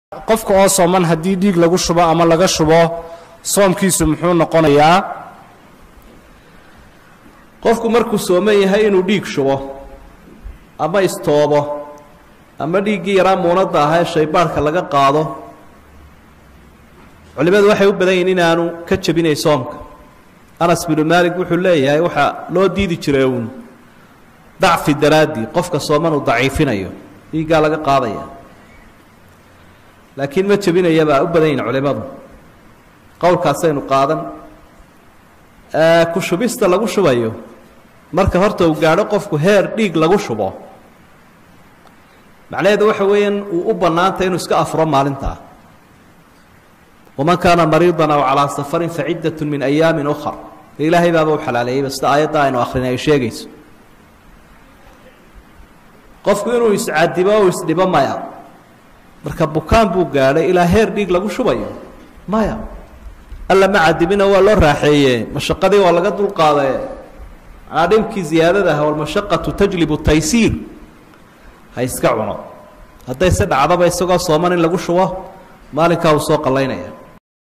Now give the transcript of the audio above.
qofka oo sooman haddii dhiig lagu shubo ama laga shubo soomkiisu muxuu noqonayaa qofku markuu sooman yahay inuu dhiig shubo ama istoobo ama dhiiggii yaraa muunadda ahaa ee shaybaadhka laga qaado culimmadu waxay u badan yihin inaanu ka jebinay soomka anas binu maalik wuxuu leeyahay waxaa loo diidi jiray uun dacfi daraaddii qofka sooman uu daciifinayo dhiiggaa laga qaadaya laakiin ma jebinaya baa u badan yihin culimmadu qowlkaasaynu qaadan ku shubista lagu shubayo marka horta uu gaadho qofku heer dhiig lagu shubo macnaheedu waxa weeyaan uu u bannaantay inuu iska afuro maalintaa waman kaana mariidan aw calaa safarin faciddat min ayaamin ukhar de ilaahay baaba u xalaaleeyeyba sida aayadda aynu akrinay ay sheegayso qofku inuu iscadibo o isdhibo maya marka bukaan buu gaadhay ilaa heer dhiig lagu shubayo maya alla ma cadibina waa loo raaxeeye mashaqadii waa laga dulqaadaye manaa dhibkii ziyaadadaha walmashaqatu tajlibu taysiir ha iska cuno hadday se dhacdaba isagoo sooman in lagu shubo maalinkaa uu soo qallaynaya